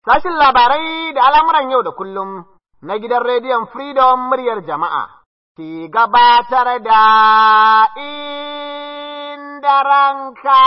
Sashin labarai da al'amuran yau da kullum na gidan rediyon Freedom muryar jama'a, ki gabatar da inda ranka.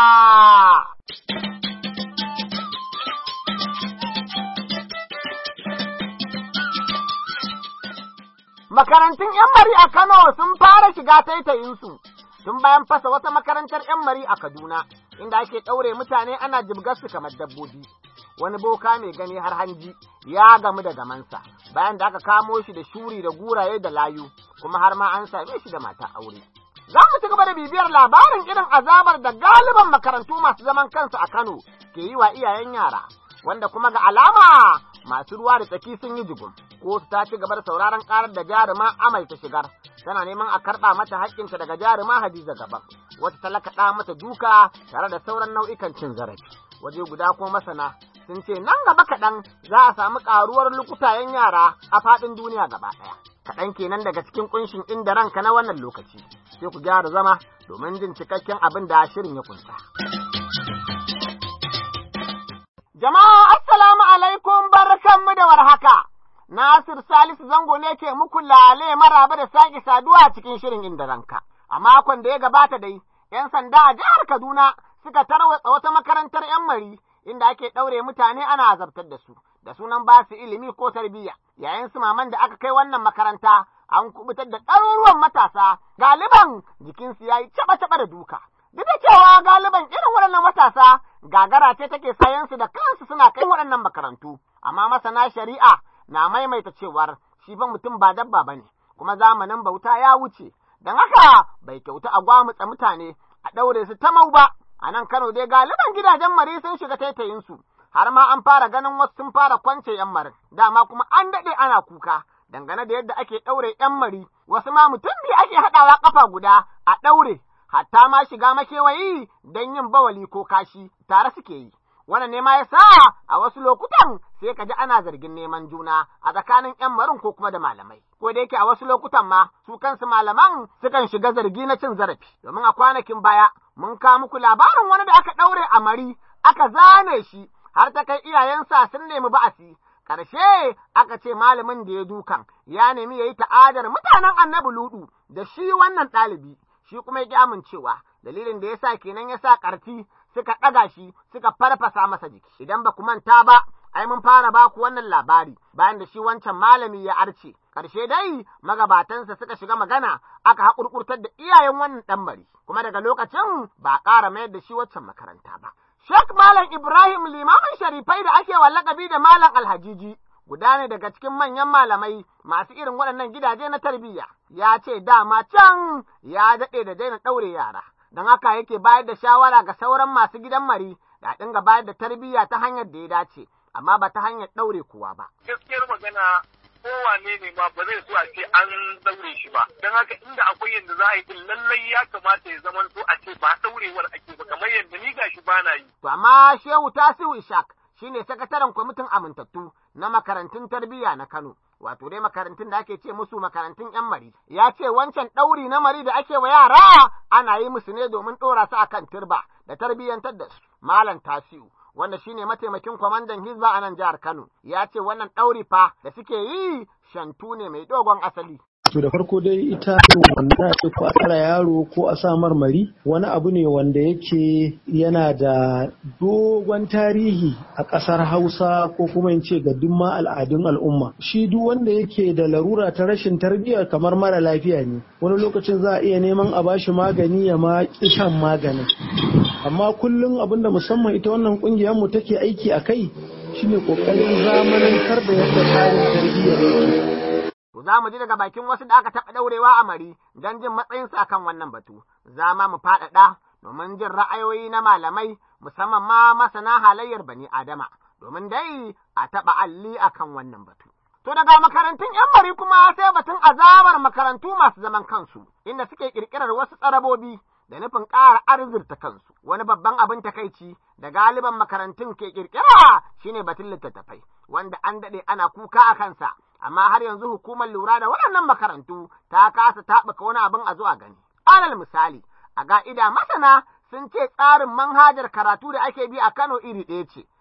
Makarantun ‘yan mari a Kano sun fara shiga taitayinsu, tun bayan fasa wata makarantar ‘yan mari a Kaduna, inda ake ɗaure mutane ana jibgarsu kamar dabbobi. Wani boka mai gani har hanji ya gamu da gamansa, bayan da aka kamo shi da shuri da guraye da layu, kuma har ma an same shi da mata aure. Za mu ci gaba da bibiyar labarin irin azabar da galiban makarantu masu zaman kansu a Kano ke yi wa iyayen yara, wanda kuma ga alama masu ruwa da tsaki sun yi jigum. kotu ta ci gaba da sauraron karar da jaruma amai ta shigar tana neman a karɓa mata haƙƙinta daga jaruma hadiza gaban wata talakaɗa mata duka tare da sauran nau'ikan cin zarafi waje guda kuma masana sun ce nan gaba kaɗan za a samu ƙaruwar lukutayen yara a faɗin duniya gaba ɗaya kaɗan kenan daga cikin ƙunshin inda ranka na wannan lokaci sai ku gyara zama domin jin cikakken abin da shirin ya kunsa. Jama'a assalamu alaikum barkanmu da warhaka. Nasir Salisu Zango ne ke muku lale maraba da sake saduwa cikin shirin inda ranka. A makon da ya gabata dai, ‘yan sanda a jihar Kaduna suka tarwatsa wata makarantar ‘yan mari inda ake ɗaure mutane ana azabtar da su, da sunan ba su ilimi ko tarbiyya. Yayin su maman da aka kai wannan makaranta, an kubutar da ɗaruruwan matasa, galiban jikinsu ya yi caɓa-caɓa da duka. Duk da cewa galiban irin waɗannan matasa, gagara ce take sayansu da kansu suna kai waɗannan makarantu, amma masana shari'a na maimaita cewar shi fa mutum ba dabba ba ne, kuma zamanin bauta ya wuce, don haka bai kyauta a gwamutsa mutane a ɗaure su ta mau ba, a nan Kano dai galiban gidajen mari sun shiga taitayinsu, har ma an fara ganin wasu sun fara kwance ‘yan marin, dama kuma an daɗe ana kuka, dangane da yadda ake ɗaure ‘yan mari, wasu ma mutum biyu ake haɗawa ƙafa guda a ɗaure, hatta ma shiga makewayi don yin bawali ko kashi tare suke yi. wannan ne ma ya sa a wasu lokutan sai ka ji ana zargin neman juna a tsakanin ‘yan marin ko kuma da malamai. Ko da yake a wasu lokutan ma su kansu malaman sukan shiga zargi na cin zarafi. Domin a kwanakin baya mun kawo muku labarin wani da aka ɗaure a mari aka zane shi har ta kai iyayensa sun nemi ba'asi. Ƙarshe aka ce malamin da ya dukan ya nemi ya yi ta'adar mutanen annabi ludu da shi wannan ɗalibi. Shi kuma ya ƙi amincewa dalilin da ya sa kenan ya sa ƙarfi suka ɗaga shi suka farfasa masa jiki. Idan ba ku manta ba, ai mun fara ba ku wannan labari bayan da shi wancan malami ya arce. Ƙarshe dai magabatansa suka shiga magana aka haƙurƙurtar da iyayen wannan ɗan bari, kuma daga lokacin ba a ƙara mayar da shi waccan makaranta ba. Sheikh Malam Ibrahim limamin sharifai da ake wa lakabi da Malam Alhajiji guda ne daga cikin manyan malamai masu irin waɗannan gidaje na tarbiyya. Ya ce dama can ya daɗe da daina ɗaure yara. don haka yake bayar da shawara ga sauran masu gidan mari da dinga bayar da tarbiyya ta hanyar da ya dace, amma ba ta hanyar ɗaure kowa ba. Gaskiyar magana kowane ne ma ba zai so a ce an daure shi ba. Don haka inda akwai yadda za a yi lallai ya kamata ya zama so a ce ba ɗaurewar ake ba kamar yadda ni gashi ba na yi. To amma Shehu Tasiu Ishak shine sakataren kwamitin amintattu na makarantun tarbiyya na Kano. wato dai makarantun da ake ce musu makarantun ‘yan mari, ya ce wancan ɗauri na mari da ake wa yara ana yi musu ne domin ɗora su akan turba da tarbiyyantar da su. Malam Tasiu, wanda shine mataimakin kwamandan Hizba a nan jihar Kano, ya ce wannan ɗauri fa da suke yi shantu ne mai dogon asali. To da farko dai ita wanda ce ko a tsara yaro ko a sa marmari wani abu ne wanda yake yana da dogon tarihi a ƙasar Hausa ko kuma in ce ga dumma al'adun al'umma. Shi duk wanda yake da larura ta rashin tarbiyya kamar mara lafiya ne. Wani lokacin za a iya neman a bashi magani ya ma shan maganin. Amma kullum abinda musamman ita wannan ƙungiyar mu take aiki a kai shine ƙoƙarin zamanantar da yadda tsarin tarbiyyar yake. za mu ji daga bakin wasu da aka taɓa ɗaurewa a mari don jin matsayinsu akan wannan batu. Za ma mu faɗaɗa domin jin ra'ayoyi na malamai musamman ma masana halayyar bani Adama, domin dai a taɓa alli akan wannan batu. To daga makarantun ‘yan mari kuma sai batun azabar makarantu masu zaman kansu, inda suke ƙirƙirar wasu tsarabobi da nufin ƙara arzurta kansu. Wani babban abin takaici da galiban makarantun ke ƙirƙira shine batun littattafai, wanda an daɗe ana kuka a kansa. amma har yanzu hukumar lura da waɗannan makarantu ta kasa taɓuka wani abin a zuwa gani. Alal misali, a ga'ida masana sun ce tsarin manhajar karatu da ake bi a Kano iri ɗaya ce,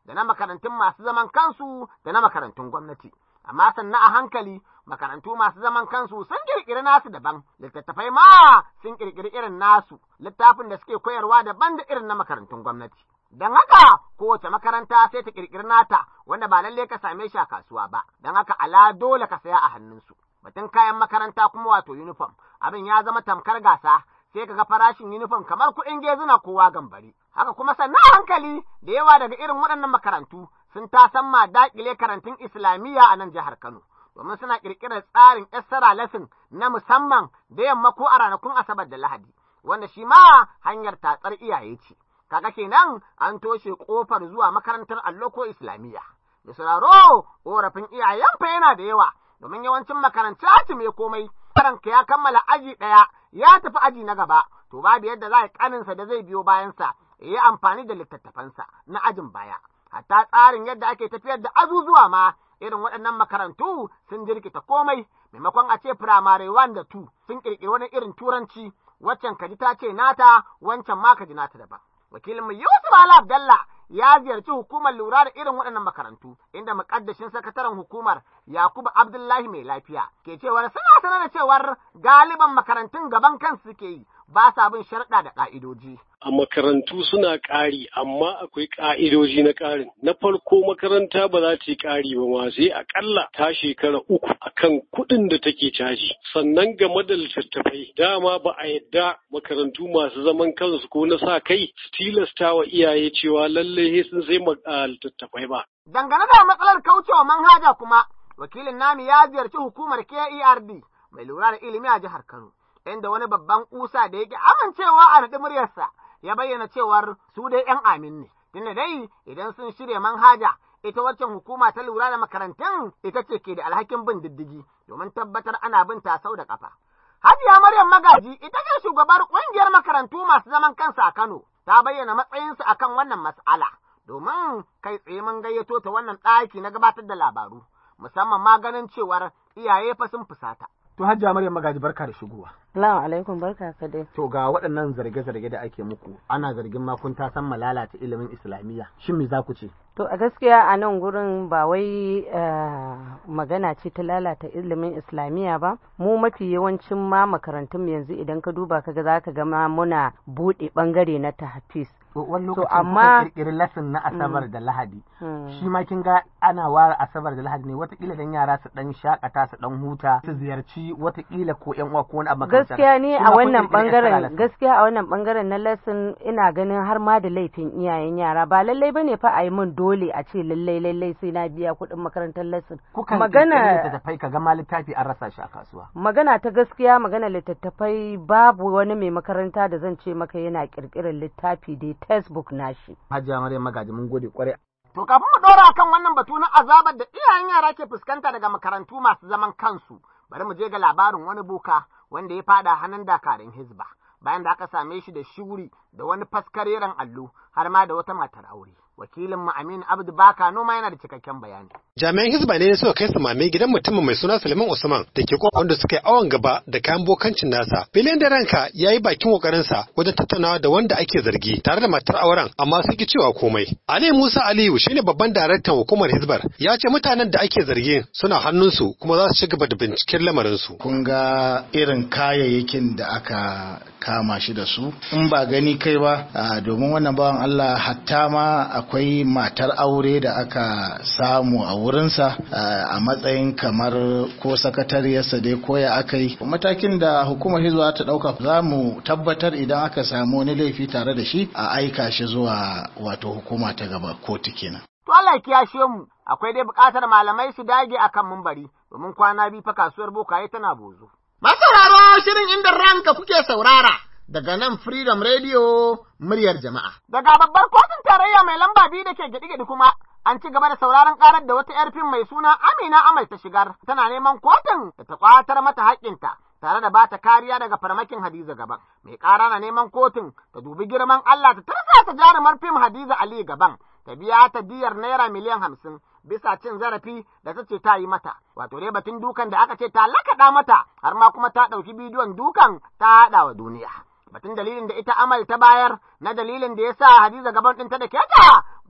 da na makarantun masu zaman kansu da na makarantun gwamnati. Amma sannan a hankali makarantu masu zaman kansu sun ƙirƙiri nasu daban, littattafai ma sun ƙirƙiri irin nasu, littafin da suke koyarwa daban da irin na makarantun gwamnati. Don haka kowace makaranta sai ta ƙirƙiri nata wanda ba lallai ka same shi a kasuwa ba, don haka ala dole ka saya a hannunsu. Batun kayan makaranta kuma wato uniform, abin ya zama tamkar gasa, sai ka ga farashin uniform kamar kuɗin gezuna kowa gambari. Haka kuma sannan hankali da yawa daga irin waɗannan makarantu sun tasan ma daƙile karantun Islamiyya a nan jihar Kano. Domin suna ƙirƙirar tsarin Estara lesson na musamman da yamma ko a ranakun Asabar da Lahadi, wanda shi ma hanyar tatsar iyaye ce. Kaga kenan an toshe ƙofar zuwa makarantar allo ko Islamiyya. Da sauraro, ƙorafin iyayen fa yana da yawa, domin yawancin makarantu mai komai, karanka ya kammala aji ɗaya, ya tafi aji na gaba, to babu yadda za a ƙaninsa da zai biyo bayansa, ya yi amfani da littattafansa na ajin baya. Hatta tsarin yadda ake tafiyar da azuzuwa ma, irin waɗannan makarantu sun jirkita komai, maimakon a ce firamare one da two sun ƙirƙiri wani irin turanci, waccan kaji ta ce nata, wancan ma kaji nata daban. Wakilinmu Yusuf Ali Abdallah ya ziyarci hukumar lura da irin waɗannan makarantu, inda muƙaddashin sakataren hukumar Yakubu Abdullahi mai lafiya ke cewar suna sanar da cewar galiban makarantun gaban kansu suke yi ba sa bin sharɗa da ƙa'idoji. A makarantu suna ƙari, amma akwai ƙa'idoji na ƙarin. Na farko makaranta ba za ta yi ƙari ba ma sai aƙalla ta shekara uku akan kuɗin da take caji. Sannan game da littattafai, dama ba a yadda makarantu masu zaman kansu ko na sa kai su tilasta wa iyaye cewa lallai sun sai littattafai ba. Dangane da matsalar kaucewa manhaja kuma, wakilin nami ya ziyarci hukumar KERD mai lura da ilimi a jihar Kano. inda wani babban kusa da yake amincewa a naɗi muryarsa ya bayyana cewar su dai ‘yan amin ne, tunda dai idan sun shirya manhaja ita waccan hukuma ta lura da makarantun ita ce ke da alhakin bin diddigi domin tabbatar ana bin ta sau da ƙafa. Hajiya Maryam Magaji ita ce shugabar ƙungiyar makarantu masu zaman kansa a Kano ta bayyana matsayinsu akan wannan mas'ala domin kai tsaye mun gayyato ta wannan ɗaki na gabatar da labaru musamman ma ganin cewar iyaye fa sun fusata. To Hajja Maryam Magaji barka da shigowa. Salamu alaikum barka ka dai. To ga waɗannan zarge-zarge da ake muku ana zargin ma kun san lalata ilimin Islamiyya. Shin me za ku ce? To a gaskiya a nan gurin ba wai magana ce ta lalata ilimin Islamiyya ba. Mu mafi yawancin ma makarantun yanzu idan ka duba ka ga za ka ga ma muna buɗe ɓangare na tahfiz. wani lokacin amma kirkiri lesson na asabar da lahadi shi ma kin ga ana ware asabar da lahadi ne watakila dan yara su dan shakata su dan huta su ziyarci watakila ko yan uwa ko wani abu gaskiya ne a wannan bangaren gaskiya a wannan bangaren na lesson ina ganin har ma da laifin iyayen yara ba lallai bane fa a yi min dole a ce lallai lallai sai na biya kuɗin makarantar lesson magana littattafai ka gama littafi an rasa shi a kasuwa magana ta gaskiya magana littattafai babu wani mai makaranta da zan ce maka yana kirkirar littafi dai textbook nashi. Hajiya Maryam Magaji mun gode kwarai. To kafin mu ɗora kan wannan batu na azabar da iyayen yara ke fuskanta daga makarantu masu zaman kansu, bari mu je ga labarin wani boka wanda ya fada hannun dakarun Hizba. Bayan da aka same shi da shuri da wani faskareren allo har ma da wata matar aure. Wakilin mu Aminu Abdu Baka noma yana da cikakken bayani. Jami'an Hizba ne suka kai samame gidan mutumin mai suna Suleiman Usman da ke kofa wanda suka yi awon gaba da kayan bokancin nasa. Filin da ranka ya yi bakin kokarinsa wajen tattaunawa da wanda ake zargi tare da matar auren amma sun ki cewa komai. Ali Musa Aliyu shine babban daraktan hukumar Hizbar ya ce mutanen da ake zargi suna hannunsu kuma za su ci gaba da binciken lamarinsu. Kun ga irin kayayyakin da aka kama shi da su in ba gani kai ba domin wannan bawan Allah hatta ma akwai matar aure da aka samu a wurinsa a matsayin kamar ko sakatariyarsa dai koya aka yi matakin da hukumar hizba ta dauka za mu tabbatar idan aka samu wani laifi tare da shi a aika shi zuwa wato hukuma ta gaba kotu kenan To Allah ya kiyashe mu akwai dai buƙatar malamai su dage akan mumbari domin kwana biyu fa kasuwar bokaye tana bozo. Masauraro shirin inda ranka kuke saurara daga nan Freedom Radio muryar jama'a. Daga babbar kotun tarayya mai lamba biyu da ke gidi-gidi kuma an ci gaba da sauraron karar da wata 'yar fim mai suna Amina Amal ta shigar tana neman kotun da ta kwatar mata haƙƙinta tare da bata kariya daga farmakin Hadiza gaban. Mai ƙara na neman kotun ta dubi girman Allah ta tarsa ta jarumar fim Hadiza Ali gaban ta biya ta diyar naira miliyan hamsin bisa cin zarafi da ta ce ta yi mata. Wato dai batun dukan da aka ce ta lakaɗa mata har ma kuma ta ɗauki bidiyon dukan ta haɗa wa duniya. batun dalilin da ita amal ta bayar na dalilin da ya sa Hadiza gaban ɗinta da keta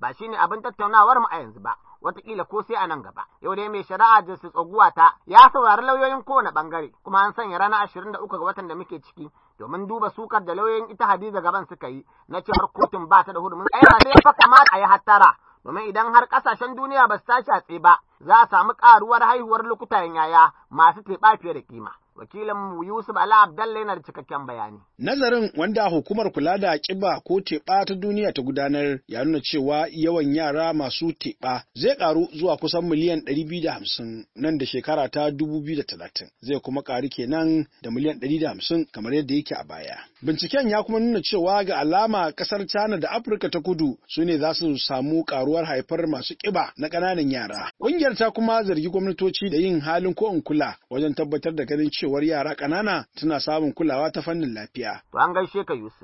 ba shine abin tattaunawar mu a yanzu ba wataƙila ko sai a nan gaba. Yau dai mai shari'a Justice Oguwata ya saurari lauyoyin kowane ɓangare kuma an sanya ranar ashirin da uku ga watan da muke ciki domin duba sukar da lauyoyin ita Hadiza gaban suka yi na cewar kotun ba ta da hurumin tsaya sai fa kamata a yi hattara domin idan har ƙasashen duniya ba su tashi a tsaye ba za a samu ƙaruwar haihuwar lokutan yaya masu teɓa fiye da kima. wakilin Yusuf Ala Abdalla yana da cikakken bayani. Nazarin wanda hukumar kula da kiba ko teɓa ta duniya ta gudanar ya nuna cewa yawan yara masu teɓa zai ƙaru zuwa kusan miliyan ɗari biyu da hamsin nan da shekara ta dubu biyu da talatin zai kuma ƙaru kenan da miliyan ɗari da hamsin kamar yadda yake a baya. Binciken ya kuma nuna cewa ga alama ƙasar China da Afirka ta kudu su ne za su samu ƙaruwar haifar masu ƙiba na ƙananan yara. Ƙungiyar ta kuma zargi gwamnatoci da yin halin ko in kula wajen tabbatar da ganin cewar yara ƙanana suna samun kulawa ta fannin lafiya. To an gaishe ka Yusuf.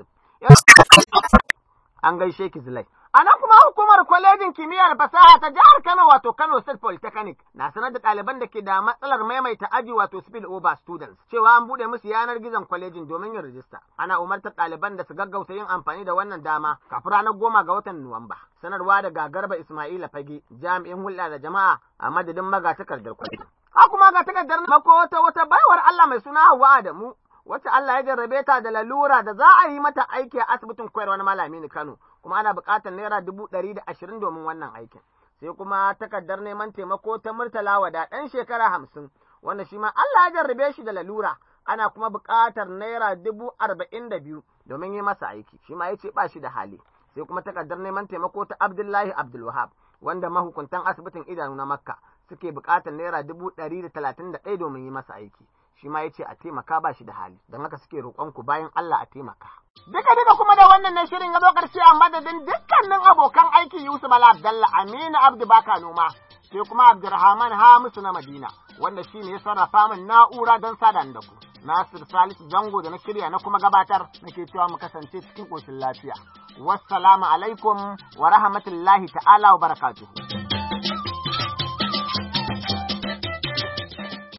An gaishe ki Zulai. A nan kuma hukumar kwalejin kimiyyar fasaha ta jihar Kano wato Kano State Polytechnic na sanar da ɗaliban da ke da matsalar maimaita aji wato spill over students cewa an buɗe musu yanar gizon kwalejin domin yin rijista. Ana umartar ɗaliban da su gaggauta yin amfani da wannan dama kafin ranar goma ga watan Nuwamba. Sanarwa daga Garba Ismaila Fage jami'in hulɗa da jama'a a madadin magatakardar kwalejin. Ha kuma ga takardar mako wata wata baiwar Allah mai suna Hauwa Adamu wacce Allah ya jarrabe ta da lalura da za a yi mata aiki a asibitin koyarwar malami ni Kano kuma ana buƙatar naira dubu ɗari da ashirin domin wannan aikin. Sai kuma takardar neman taimako ta Murtala Wada ɗan shekara hamsin wanda shi ma Allah ya jarrabe shi da lalura ana kuma buƙatar naira dubu arba'in da biyu domin yi masa aiki shi ma ya ce ba shi da hali. Sai kuma takardar neman taimako ta Abdullahi Abdulwahab wanda mahukuntan asibitin idanu na Makka suke buƙatar naira dubu ɗari da talatin da ɗaya domin yi masa aiki. shi ma ya ce a taimaka ba shi da hali don haka suke roƙon ku bayan Allah a taimaka. Duka duka kuma da wannan na shirin ya zo ƙarshe a madadin dukkanin abokan aiki Yusuf Bala Abdalla Aminu Abdu Baka Noma sai kuma Abdulrahman Hamisu na Madina wanda shi ne ya sarrafa min na'ura don sada da ku. Nasir Salisu Zango da na shirya na kuma gabatar nake cewa mu kasance cikin ƙoshin lafiya. Wassalamu alaikum wa rahmatullahi ta'ala wa barakatuhu.